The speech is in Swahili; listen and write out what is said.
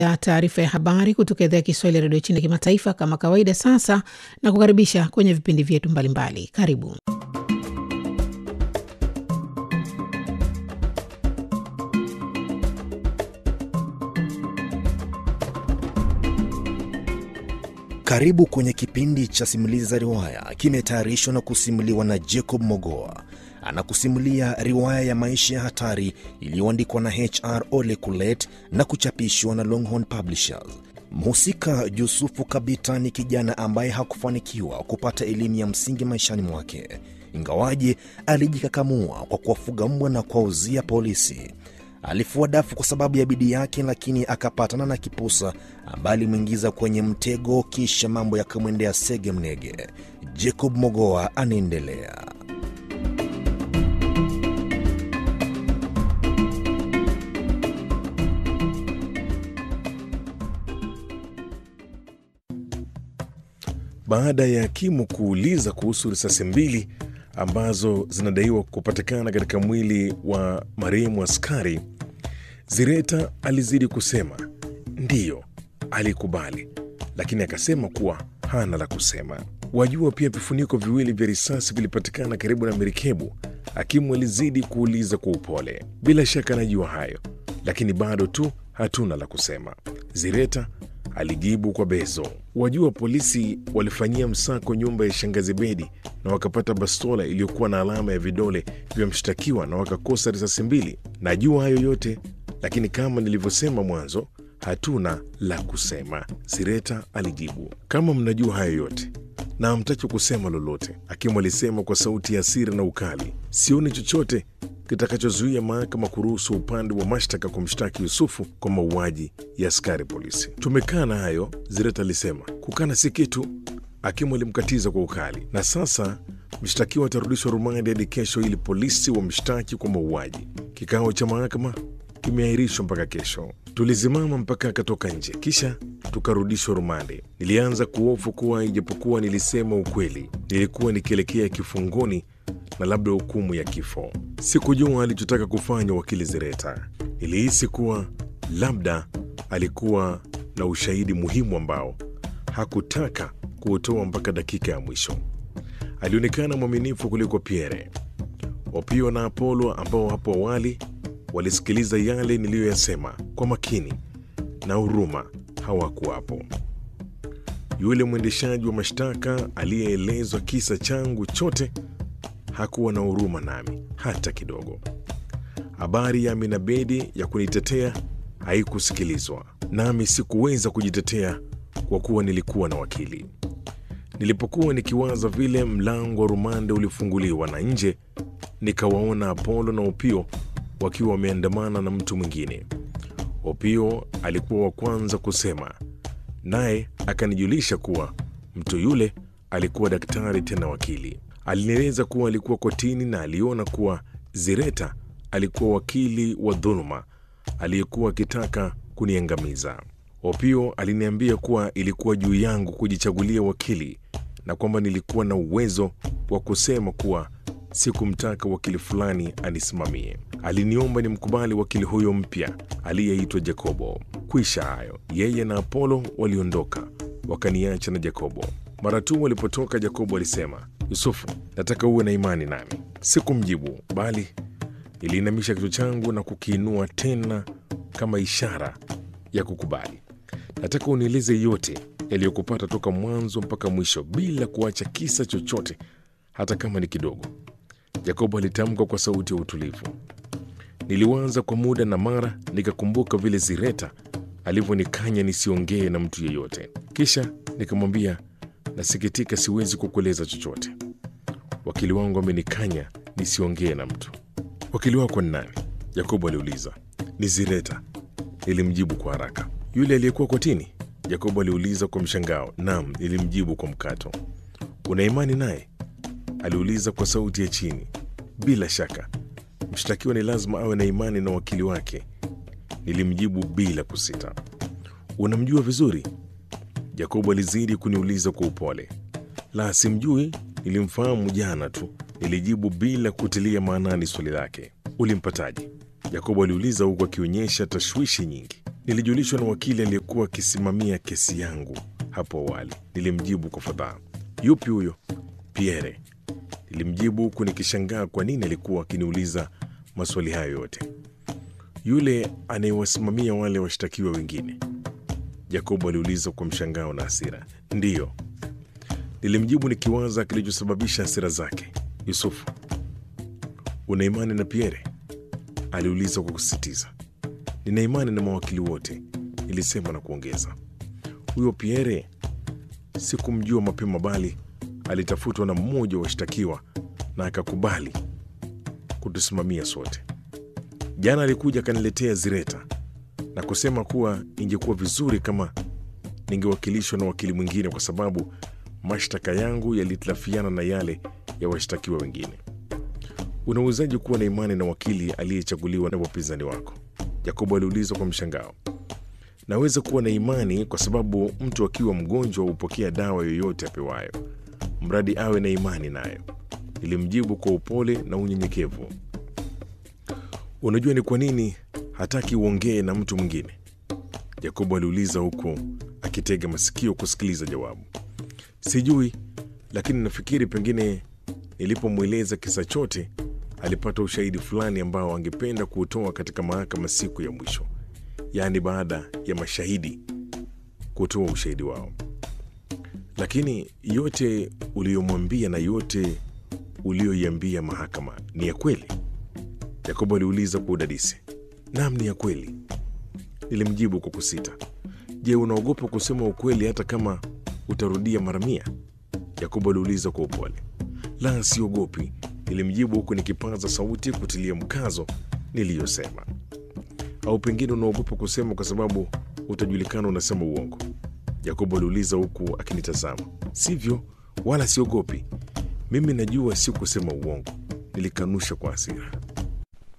ya taarifa ya habari kutoka idhaa ya Kiswahili ya redio China ya kimataifa kama kawaida. Sasa na kukaribisha kwenye vipindi vyetu mbalimbali. Karibu. Karibu kwenye kipindi cha simulizi za riwaya, kimetayarishwa na kusimuliwa na Jacob Mogoa. Anakusimulia riwaya ya maisha ya hatari iliyoandikwa na HR Ole Kulet na kuchapishwa na Longhorn Publishers. Mhusika Yusufu Kabita ni kijana ambaye hakufanikiwa kupata elimu ya msingi maishani mwake, ingawaje alijikakamua kwa kuwafuga mbwa na kuwauzia polisi. Alifua dafu kwa sababu ya bidii yake, lakini akapatana na kipusa ambaye alimwingiza kwenye mtego, kisha mambo yakamwendea sege mnege. Jacob Mogoa anaendelea. Baada ya hakimu kuuliza kuhusu risasi mbili ambazo zinadaiwa kupatikana katika mwili wa marehemu askari, Zireta alizidi kusema ndiyo, alikubali, lakini akasema kuwa hana la kusema. Wajua, pia vifuniko viwili vya risasi vilipatikana karibu na merikebu. Hakimu alizidi kuuliza kwa upole. Bila shaka najua hayo, lakini bado tu hatuna la kusema, Zireta alijibu kwa bezo. Wajua, polisi walifanyia msako nyumba ya shangazi Bedi na wakapata bastola iliyokuwa na alama ya vidole vya mshtakiwa na wakakosa risasi mbili. Najua hayo yote, lakini kama nilivyosema mwanzo, hatuna la kusema, Sireta alijibu. Kama mnajua hayo yote na hamtaki kusema lolote, hakimu alisema kwa sauti ya hasira na ukali, sioni chochote kitakachozuia mahakama kuruhusu upande wa mashtaka kumshtaki Yusufu kwa mauaji ya askari polisi. Tumekaa na hayo, Zireta alisema. Kukana si kitu, hakimu alimkatiza kwa ukali. Na sasa mshtakiwa atarudishwa rumandi hadi kesho ili polisi wamshtaki kwa mauaji. Kikao cha mahakama kimeahirishwa mpaka kesho. Tulizimama mpaka akatoka nje, kisha tukarudishwa rumande. Nilianza kuhofu kuwa ijapokuwa nilisema ukweli, nilikuwa nikielekea kifungoni na labda hukumu ya kifo. Sikujua alichotaka kufanya wakili Zireta. Nilihisi kuwa labda alikuwa na ushahidi muhimu ambao hakutaka kuutoa mpaka dakika ya mwisho. Alionekana mwaminifu kuliko Pierre. Opio na Apolo ambao hapo awali walisikiliza yale niliyoyasema kwa makini na huruma hawakuwapo. Yule mwendeshaji wa mashtaka aliyeelezwa kisa changu chote hakuwa na huruma nami hata kidogo. Habari ya Amina Bedi ya kunitetea haikusikilizwa, nami sikuweza kujitetea kwa kuwa nilikuwa na wakili. Nilipokuwa nikiwaza vile, mlango wa rumande ulifunguliwa na nje nikawaona Apolo na Opio wakiwa wameandamana na mtu mwingine. Opio alikuwa wa kwanza kusema, naye akanijulisha kuwa mtu yule alikuwa daktari tena wakili. Alinieleza kuwa alikuwa kotini na aliona kuwa Zireta alikuwa wakili wa dhuluma aliyekuwa akitaka kuniangamiza. Opio aliniambia kuwa ilikuwa juu yangu kujichagulia wakili na kwamba nilikuwa na uwezo wa kusema kuwa sikumtaka wakili fulani anisimamie. Aliniomba nimkubali wakili huyo mpya aliyeitwa Jacobo. Kwisha hayo, yeye na Apolo waliondoka wakaniacha na Jacobo. Mara tu walipotoka, Jacobo alisema, Yusufu, nataka uwe na imani nami. Sikumjibu, bali niliinamisha kichwa changu na kukiinua tena kama ishara ya kukubali. Nataka unieleze yote yaliyokupata toka mwanzo mpaka mwisho bila kuacha kisa chochote, hata kama ni kidogo. Yakobo alitamka kwa sauti ya utulivu. Niliwaza kwa muda na mara nikakumbuka vile Zireta alivyonikanya nisiongee na mtu yeyote. Kisha nikamwambia, nasikitika, siwezi kukueleza chochote. Wakili wangu amenikanya nisiongee na mtu. Wakili wako ni nani? Yakobo aliuliza. Ni Zireta, nilimjibu kwa haraka. Yule aliyekuwa kotini? Yakobo aliuliza kwa mshangao. Naam, nilimjibu kwa mkato. Una imani naye? aliuliza kwa sauti ya chini. Bila shaka, mshtakiwa ni lazima awe na imani na wakili wake, nilimjibu bila kusita. Unamjua vizuri? Yakobo alizidi kuniuliza kwa upole. La, simjui, nilimfahamu jana tu, nilijibu bila kutilia maanani swali lake. Ulimpataje? Yakobo aliuliza huku akionyesha tashwishi nyingi. Nilijulishwa na wakili aliyekuwa akisimamia kesi yangu hapo awali. Nilimjibu kwa fadhaa. Yupi huyo? Pierre. Nilimjibu huku nikishangaa kwa nini alikuwa akiniuliza maswali hayo yote. Yule anayewasimamia wale washtakiwa wengine? Jacobo aliuliza kwa mshangao na hasira. Ndiyo, nilimjibu nikiwaza kilichosababisha hasira zake. Yusufu, una imani na Pierre? aliuliza kwa kusisitiza. Nina imani na mawakili wote, nilisema na kuongeza. Huyo Pierre sikumjua mapema, bali alitafutwa na mmoja wa washtakiwa na akakubali kutusimamia sote. Jana alikuja akaniletea zireta na kusema kuwa ingekuwa vizuri kama ningewakilishwa na wakili mwingine kwa sababu mashtaka yangu yalitilafiana na yale ya washtakiwa wengine. Unawezaje kuwa na imani na wakili aliyechaguliwa na wapinzani wako? Yakobo aliuliza kwa mshangao. Naweza kuwa na imani kwa sababu mtu akiwa mgonjwa hupokea dawa yoyote apewayo, mradi awe na imani nayo, nilimjibu kwa upole na unyenyekevu. Unajua ni kwa nini hataki uongee na mtu mwingine? Yakobo aliuliza huku akitega masikio kusikiliza jawabu. Sijui, lakini nafikiri pengine nilipomweleza kisa chote alipata ushahidi fulani ambao angependa kuutoa katika mahakama siku ya mwisho, yaani baada ya mashahidi kutoa ushahidi wao. Lakini yote uliyomwambia na yote uliyoiambia mahakama ni ya kweli? Yakobo aliuliza kwa udadisi. Naam, ni ya kweli, nilimjibu kwa kusita. Je, unaogopa kusema ukweli hata kama utarudia mara mia? Yakobo aliuliza kwa upole. La, siogopi, nilimjibu huku nikipaza sauti kutilia mkazo niliyosema. Au pengine unaogopa kusema kwa sababu utajulikana unasema uongo? Yakobo aliuliza huku akinitazama. Sivyo, wala siogopi, mimi najua si kusema uongo, nilikanusha kwa hasira.